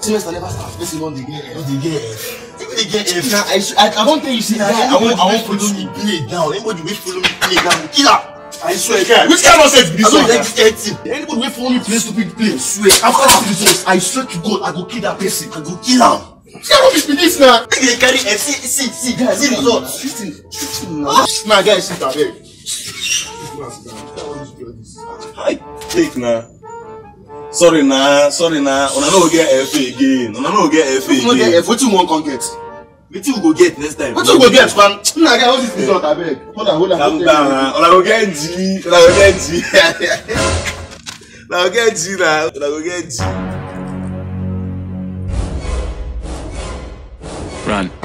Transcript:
semester never start person don dey get f don dey get f you dey get f na i i i don tell you say na guy i wan i wan follow me play down anybody wey follow me play down go kill am i swear guy which kind nonsense be this one i don get this kind thing anybody wey follow me play stupid play i swear after this result i swear to god i go kill that person i go kill am which kind rubbish be this na make you dey carry f see see see guy see result fifteen fifteen na na guy sit abeg. take na sorry na sorry na una no go get fa again una no go get fa if you no get again f wetin you wan come get wetin we go get next time wetin you go get man na guy hold this result abeg hold am hold am calm down na una go get g una go get g una go get g na una go get g. Run.